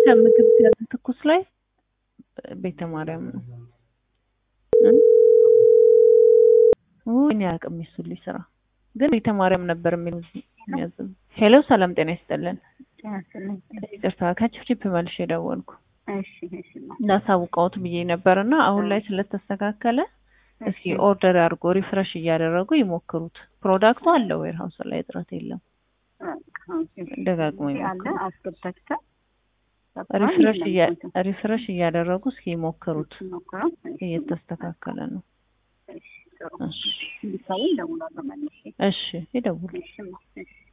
ከምግብ ሲያዝ ትኩስ ላይ ቤተ ማርያም ነው። እኔ አያውቅም የሱልኝ ስራ ግን ቤተ ማርያም ነበር የሚል የሚያዝም። ሄሎ ሰላም ጤና ይስጥልን። ይቅርታ ከችፕችፕ መልሽ የደወልኩ እንዳሳውቀውት ብዬ ነበር እና አሁን ላይ ስለተስተካከለ እስኪ ኦርደር አድርጎ ሪፍረሽ እያደረጉ ይሞክሩት። ፕሮዳክቱ አለ ዌር ሀውስ ላይ እጥረት የለም። ደጋግሞ ይሞክሩት። ሪፍረሽ እያደረጉ እስኪ ይሞክሩት። እየተስተካከለ ነው። እሺ ይደውሉ።